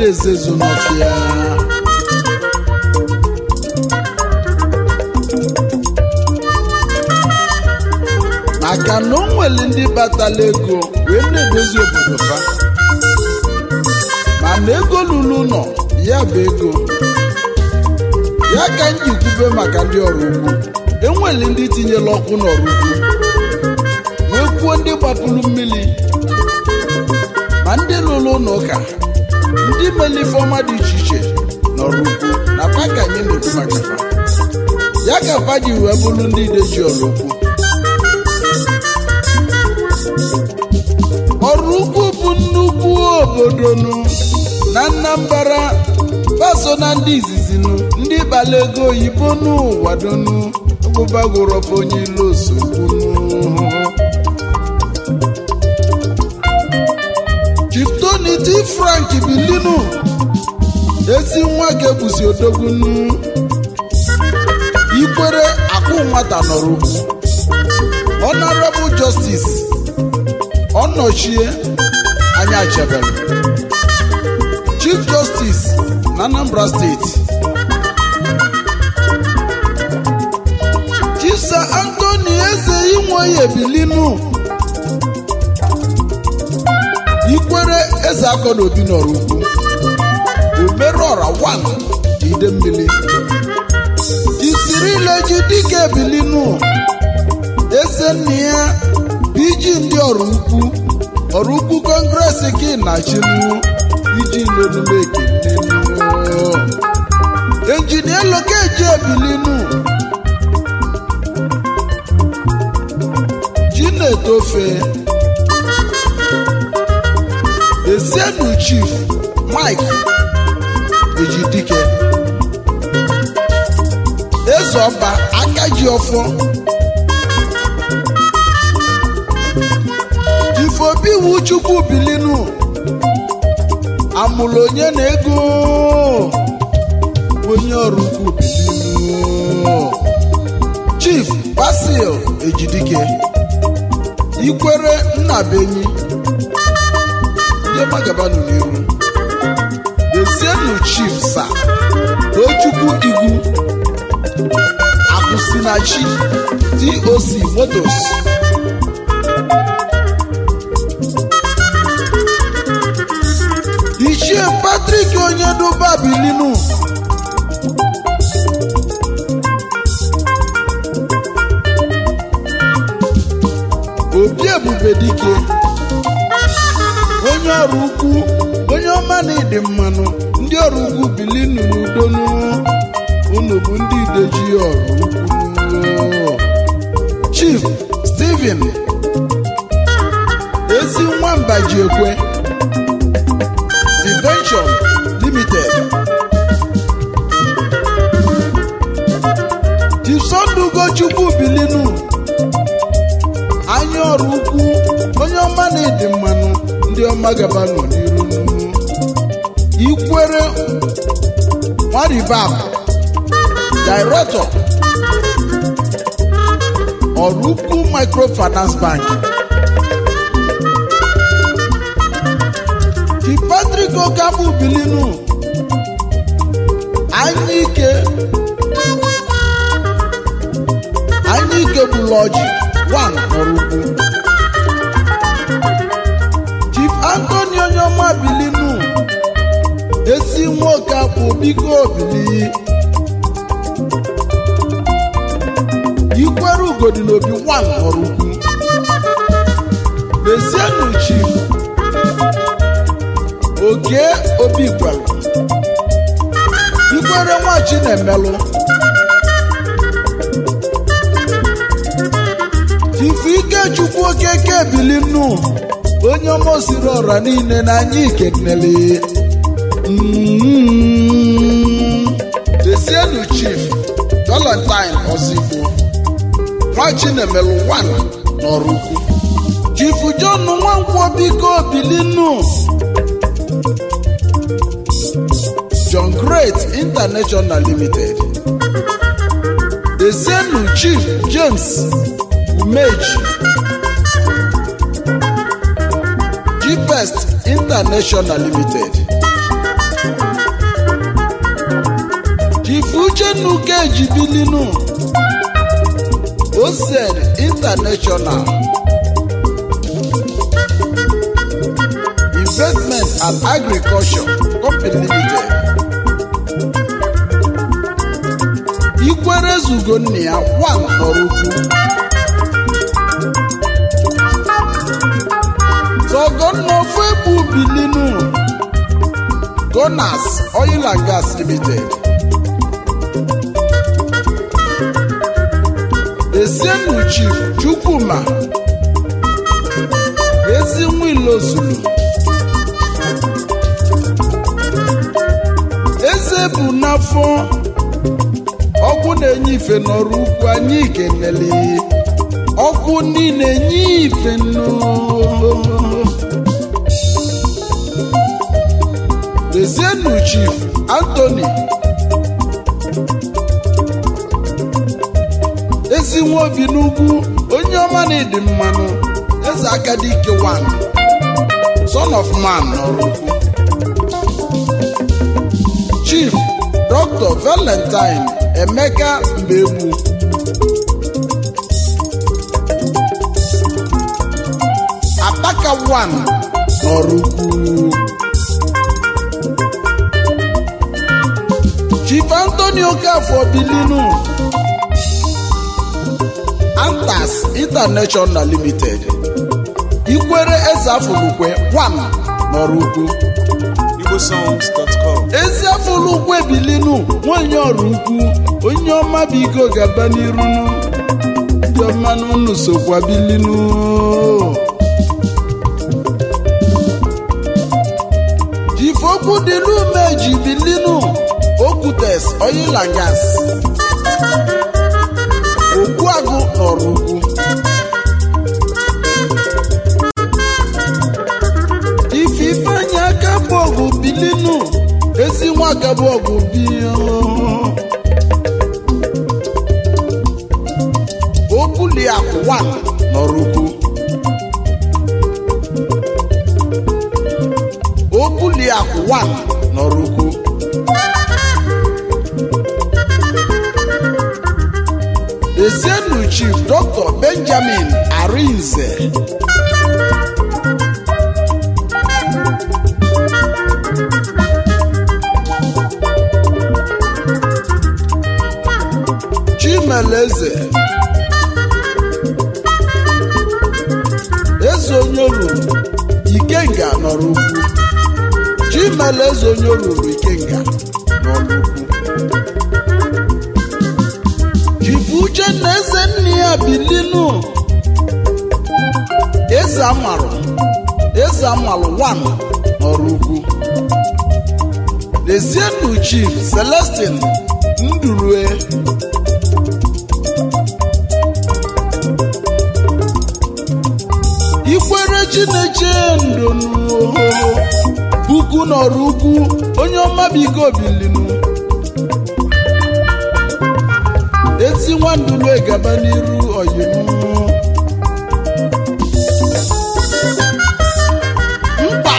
ezezu n'ọfịa maka na o nwere ndị batala ego wee na-edozi obodo fa mana ego lụrụ ụlọ ya bụ ego ya ka m ji kwube maka ndị ọrụ ugbo enwere ndị tinyere ọkụ n'ọrụ ugbo wee kwuo ndị gbapụrụ mmiri ma ndị lụrụ ụlọ ụka ndị mere ifeọma dị iche iche n'ọrụ ugbo na fa ka anyị na-ekwu maka fa ya ka fa ji wee bụrụ ndị ideji ọrụ ugbo ọrụ ugbo bụ nnukwu obodo nụ na Anambra baso na ndị izizi nụ ndị bala ego oyibo n'ụwa donu ọgbụbagorofa onye ilo osogbu Chief Tony T. Frank Bilinu ezi nwa ga-ebusi odogwu nụ ikwere akụ nwata nọrọ ugwu Honorable Justice ọnọchie anya chebere Chief Justice na Anambra Steeti Chief Sir Anthony Eze Inwoye Bilinu Ikwere Eze Akọna Obi nọrọ ugwu Omerọra 1 ide mmiri Chief Cyril Ejidike Bilinu Eze nne ya iji ndị ọrụ ukwu ọrụ ukwu kọngres gị na chinu iji n'omume ekenenu injinia lokeji ebilinu chinetofe esienu chief mike ejidike ezeọba akaji ọfọ ifobi iwu chukwu bilinu amụrụ onye na ego onye ọrụ ukwu bilinu chief basil ejidike ikwere nnabenyi ndị magabanụ n'iru dezienu chief sa tochukwu igwu akwụsịnachi doc motos ichie patrik onye duba bilinu obi ebube dike onye ọrụ ukwu onye ọma na ịdị mmanụ ndị ọrụ ukwu bilinu n'udonu unu bụ ndị ideji ọrụ ukwu chief steven ezi nwamba ji ekwe Invention Limited. Chisondugo Chukwu Bilinu anya ọrụ ukwu onye ọma na-edi mmanụ ndị ọma gaba nọ n'iru ikwere nwaribab Director ọrụ ukwu Microfinance Bank Chi Patrick Okamu Bilinu Anyike Anyike Buloji one Ọrụkwu Chief Anthony Onyoma Bilinu esi nwoke bụ biko bili ikwere ugodi n'obi one Ọrụkwu Mezienu Chief oke obi gwara ikwere nwachi na-emelụ ife ikechukwu okeke ebili nnu onye ọma osiri ọra niile n'anya ikenele desienu chief valentine ozigbo nwachi na-emelụ 1 n'ọrụ ukwu chief john nwankwọ biko bili nnu John Great International Limited. Ezienu Chief James Umeji. G-Best International Limited. uchenna ejibilinu osed international investment and agriculture company limited ikwere zugo nna ya wan nọrọ ukwu tọgọnna ofu egbu bilinu gonas oil and gas limited esienu chief chukwuma ezi nwilozulu eze bụ n'afọ ọkụ na-enye ife n'ọrụ ukwu anyị kenele ọkụ ndị na-enye ife nnu Ezienu Chief Anthony ezi nwa obi n'ugwu onye ọma na-edi mmanụ eze akadike wan son of man n'ọrụ ukwu Chief Dr. Valentine Emeka Mbegbu Apaka wan n'ọrụ ukwu Chief Anthony Okafor Bilinu Antas International Limited Ikwere Eze Afulukwe One n'ọrụ ukwu igbosongs.com Ezi Afulukwe Bilinu nwanyị ọrụ ukwu onye ọma biko gaba n'irunu ndị ọma n'unu sokwa Bilinu Chief Okwudilume ji Bilinu Okwutes Oil and Gas Ogbuagụ n'ọrụ ukwu Ife Ifeanyi aka bụ ọgụ Bilinu ezi nwa aka bụ ọgụ bi Okwuliakụ wan n'ọrụ ukwu Okwuliakụ wan n'ọrụ ukwu Ezienu Chief Dr. Benjamin Arinze Chimeleze Eze onye olulu Ikenga nọrọ ukwu Chimeleze onye olulu Ikenga nọrọ ukwu Chifu Uchenna eze nne ya bilinu eze amalụ eze amalụ wan n'ọrụ ukwu Lezienu Chief Celestin Ndurue Ikwere Chineche ndonu puku n'ọrụ ukwu onye ọma bigo bilinu ezi nwandulu egaba n'iru oyimu mkpa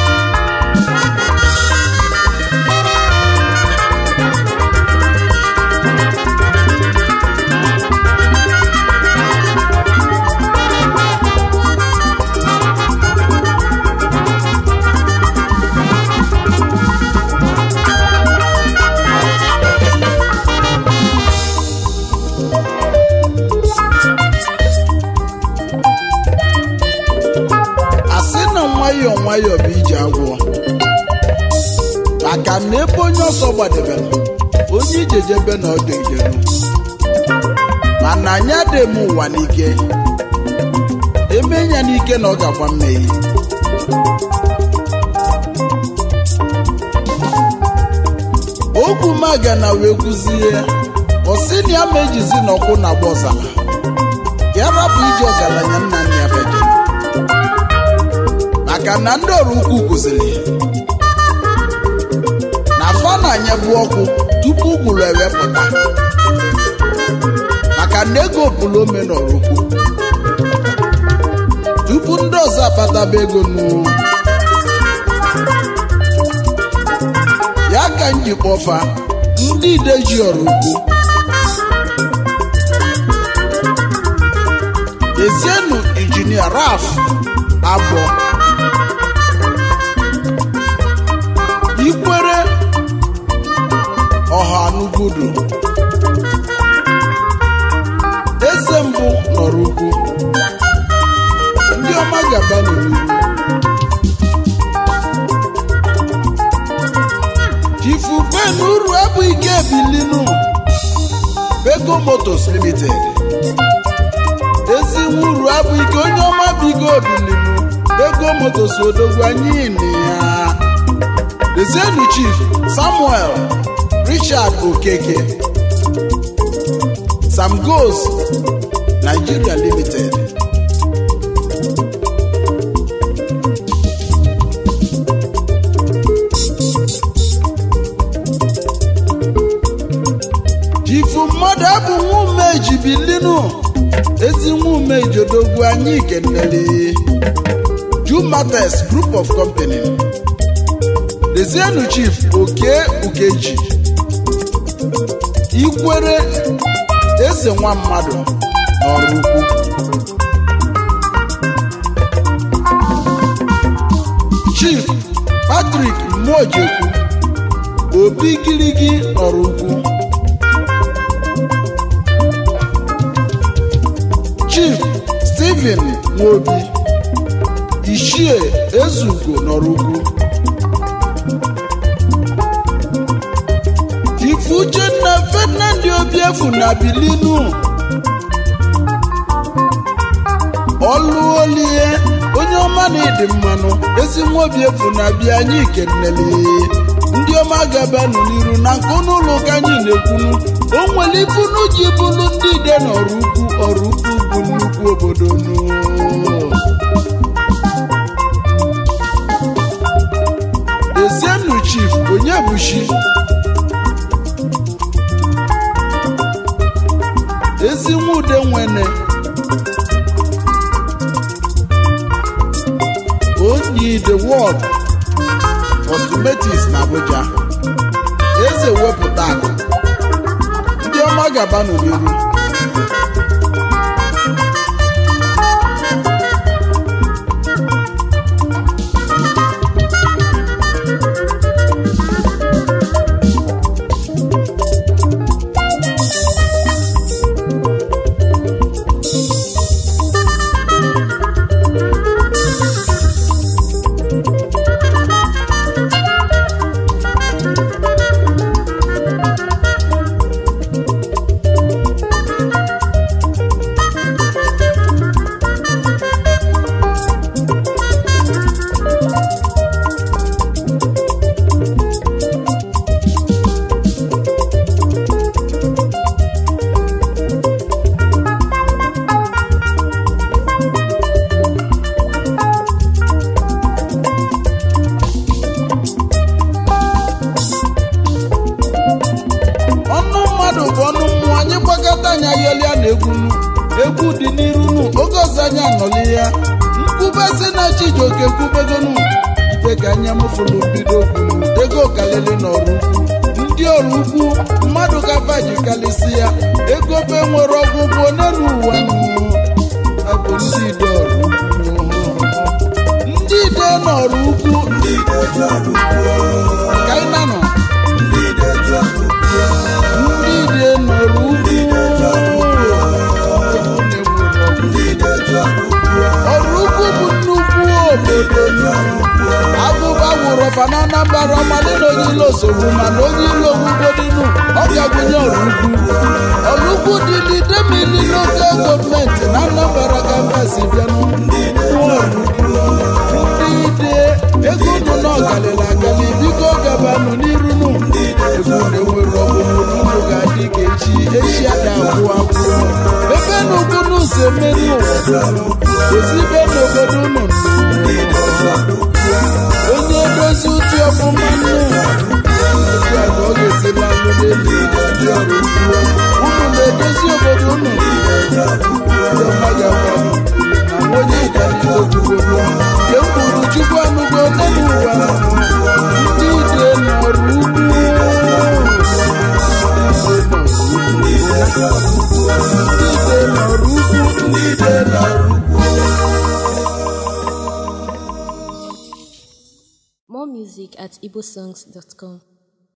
asị na nwayọọ nwayọọ bụ ije agwọ maka na ebe onye ọsọ gbadebere onye ijejebe na ọdụ ijenu mana anyị adịghị m ụwa n'ike eme ya n'ike na ọ ga-agba mmehie okwu maga na wee kwuzie ọsị na ya ma ejizi n'ọkwụ na agba ọzara ya rapụ ije ọgaranya nna nna ya feje maka na ndị ọrụ ukwu kụziri na fa na-anyebu ọkụ tupu ugwuru ewepụta maka na ego pụrụ ome n'ọrụ ukwu tupu ndị ọzọ akpataba ego n'ụrụ ya ka njikwa ọfa ndị ideji ọrụ ugwu ezienu injinia raf abụọ ikwere ọha n'ugwudu eze mbụ nọrọ ugwu ndị ọma gaba n'iru chifu ben uru abụ ike ebilinu bego motos limited ezi uru abụ ike onye ọma bigo obilinu bego motos odogwu anyị na ya dezienu chief samuel richard okeke sam goes nigeria limited jifu mmadụ abụ nwume ejibilinu ezi nwume ijodogwu anyị kenere jumates group of company dezienu chief oke ukeji ikwere eze nwa mmadụ n'ọrụ ukwu chief patrick mmojekwu obi gịrịgị n'ọrụ ukwu chief stephen nwobi ichie ezugo n'ọrụ ukwu chief uchenna ferdinand obiefu na bilinu ọlụolie onye ọma na ịdị mmanụ ezi nwa obiefu na-abịa anyị kenele ndị ọma gabanụ n'iru na nke ụnụ ụlọ ụka anyị na-ekwunu o nwere ifunu ji bụrụ ndị ide n'ọrụ ukwu ọrụ ukwu bụ nnukwu obodo nụ ezienu chief onye bushi ezi nwa ude nwene onye the world cosmetics na abuja eze wepụta akụ ndị ọma gaba n'iru ọnụ mmadụ bụ ọnụ mmụọ anyị gbakọta anya yọlịa na egwunu egwu dị n'iru nu oge ọzọ anyị anọli ya nkwube si na chijioke kwubegonu ife ka anya mụfụlụ bido kwunu ego kalili n'ọrụ ukwu ndị ọrụ ukwu mmadụ gafa ji kalisi ya ego be nwere ọgwụgwụ n'elu ụwa nụ abụ ndị ide ọrụ ukwu ndị ide n'ọrụ ukwu ka anyị na nọ ndị ide nọrọ ugwu ọrụ ugwu bụ nnukwu obodo agụba wụrụ ọfa na anambra ọmadị na onye ilo sogbu mana onye ilo gwugodinu ọ ga-agụnye ọrụ ugwu ọrụ ugwu dị n'idemili lokal gọọmenti na anambra gavasi bịanụ ọrụ ugwu ndị ide ego nụ na ọgalịla agali biko gabanụ n'irunu egwu na-enwere ọgwụgwụ n'ụlọ ga-adị ka echi echi ada agwụ agwụ ebe na ugwu n'ụzọ emeri ụwa ozibe n'obodo unu onye dozi ụtụ ọfụma nnu otu a ka ọ ga-esila alụ n'elu ndị ọrụ ugwu unu na-edozi obodo unu ndị ọma ga-agwanụ na onye ịkwalite ogugogo nke mkpụrụ chukwu anụgo n'elu ụwa ndị ide n'ọrụ ugwu More music at igbosongs.com.